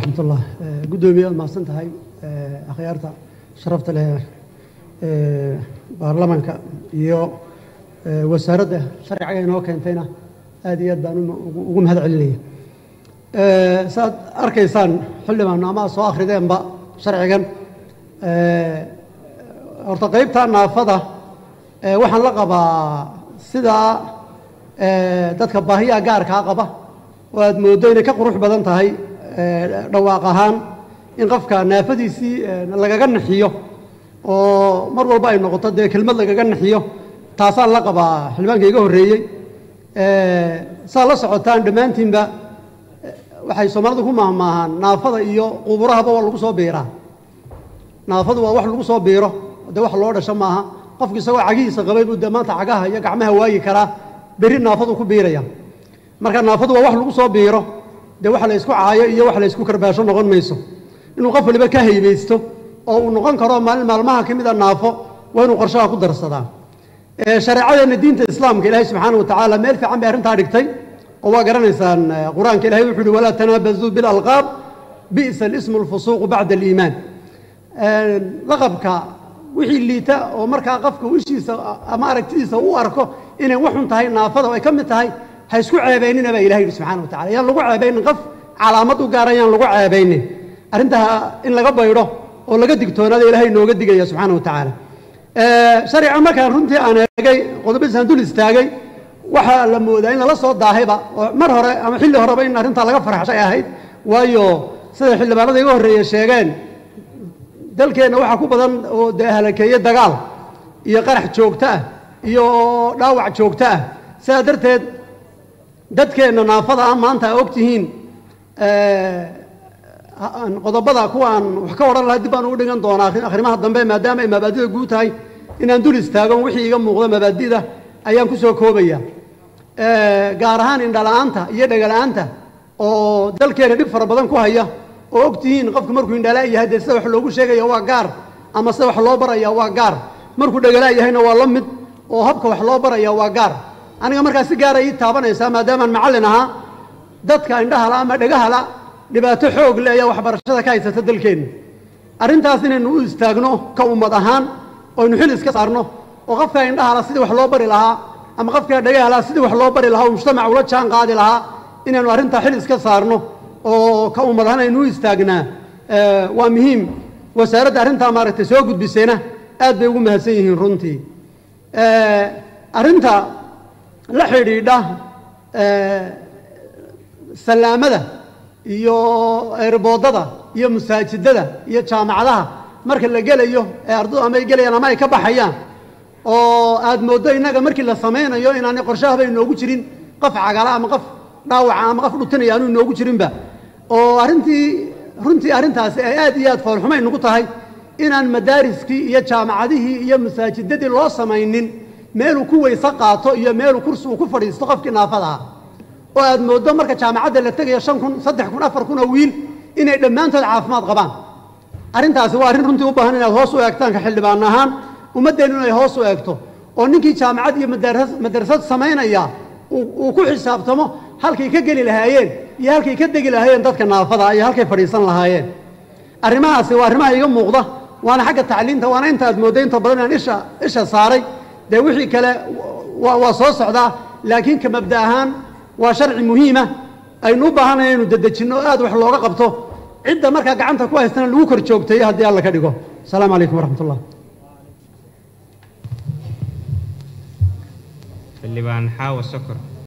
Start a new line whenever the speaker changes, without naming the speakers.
waraxmatullah guddoomiye waad mahadsan tahay akhyaarta sharafta leh baarlamanka iyo wasaaradda sharciga inoo keentayna aad iyo aad baan ugu mahad celinaya saaad arkaysaan xildhibaan ama soo akrideenba sharcigan horta qeybta naafada waxaan la qabaa sidaa dadka baahiyaha gaarkaa qaba oo aad mooddo inay ka qurux badan tahay dhawaaq ahaan in qofka naafadiisii lagaga naxiyo oo mar walba ay noqoto dee kelmad lagaga naxiyo taasaan la qabaa xildhibaanka iga horreeyey saa la socotaan dhammaantiinba waxay soomaalidu ku mahmaahaan naafada iyo quburahaba waa lagu soo biiraa naafadu waa wax lagu soo biiro dee wax loo dhasho maaha qofku isagoo cagihiisa qabay buu dee maanta cagaha iyo gacmaha waayi karaa berri naafadu ku biiraya marka naafadu waa wax lagu soo biiro dee wax la ysku caayo iyo wax la ysku karbaasho noqon mayso inuu qof waliba ka haybaysto oo uu noqon karo maalin maalmaha ka mida naafo waa inuu qorshaha ku darsadaa shareecadeenna diinta islaamka ilaahay subxaana wa tacaala meel fiican bay arrintaa dhigtay oo waa garanaysaan qur-aanka ilahay wuxu uhi walaa tanaabazuu bilalqaab bi'sa alismu alfusuuqu bacda aliimaan laqabka wixii liita oo markaa qofka wishiisa ama aragtidiisa u arko inay waxun tahay naafada oo ay ka mid tahay ha isku ceebaynina baa ilahay yidhi subxana wa tacala yaan lagu ceebaynin qof calaamad u gaara yaan lagu ceebaynin arrintaa in laga baydho oo laga digtoonaada ilaahay nooga digaya subxaana wa tacaala sharciga markaan runtii aan eegay qodobadiisaan dul istaagay waxaa la moodaa in lala soo daahayba oo mar hore ama xilli horeba in arrintaa laga farxshay ahayd waayo sida xildhibaanada iga horreeye sheegeen dalkeenna waxaa ku badan oo dee halakeeye dagaal iyo qarax joogto ah iyo dhaawac joogto ah sidaa darteed dadkeenna naafada ah maanta a og tihiin qodobada kuwaan wax ka odhan lahaa dib baan ugu dhigan doonaa akhrimaha dambe maadaama ay mabaadida guud tahay inaan dul istaagon wixii iga muuqda mabaadida ayaan ku soo koobaya gaar ahaan indhala-aanta iyo dhegala-aanta oo dalkeena dhib fara badan ku haya oo og tihiin qofku markuu indhala yahay dee sida wax loogu sheegaya waa gaar ama sida wax loo baraya waa gaar markuu dhegala yahayna waa la mid oo habka wax loo baraya waa gaar aniga markaa si gaara ii taabanaysaa maadaamaan macallin ahaa dadka indhahala ama dhegahala dhibaato xoog le ayaa waxbarashada ka haysata dalkeenna arrintaas inaynu u istaagno ka ummad ahaan oo aynu xil iska saarno oo qofkaa indhahala sidii wax loo bari lahaa ama qofkaa dhagahala sidii wax loo bari lahaa oo mujtamac ula jaan qaadi lahaa inaynu arrintaa xil iska saarno oo ka ummad ahaan aynu u istaagnaa waa muhiim wasaaradda arrintaa maaragtay soo gudbisayna aad bay ugu mahadsan yihiin runtii arrinta la xidhiidha salaamada iyo eerboodada iyo masaajidada iyo jaamacadaha marka la gelayo ee ardadu ama ay gelayaan ama ay ka baxayaan oo aad mooddo innaga markii la samaynayo inaanay qorshahaba inoogu jirin qof cagala ama qof dhaawaca ama qof dhutinaya aanu inoogu jirinba oo arrintii runtii arrintaasi ay aad iyo aad foolxumay nagu tahay inaan madaariskii iyo jaamacadihii iyo masaajidadii loo samaynin meeluu ku weyse qaato iyo meeluu kursi uu ku fadhiisto qofkii naafada ah oo aad mooddo marka jaamacadda la tegayo shan kun saddex kun afar kun oo wiil inay dhammaantood caafimaad qabaan arrintaasi waa arrin runtii u baahan inaad hoos u eegtaan ka xildhibaan ahaan ummaddeennu inay hoos u eegto oo ninkii jaamacad iyo madrasad samaynaya uu ku xisaabtamo halkay ka geli lahaayeen iyo halkay ka degi lahaayeen dadka naafada iyo halkay fadhiisan lahaayeen arrimahaasi waa arrimaha iga muuqda waana xagga tacliinta waana inta aad moodday inta badan inaan isha isha saaray dee wixii kale waa soo socdaa laakiin ka mabda ahaan waa sharci muhiima aynu u baahanay inaynu dedejinno o aad wax looga qabto cidda markaa gacanta ku haystana lagu kor joogtayo haddii alla ka dhigo asalaamu calaykum waraxmat ullah
xildhibaan xaawa sokor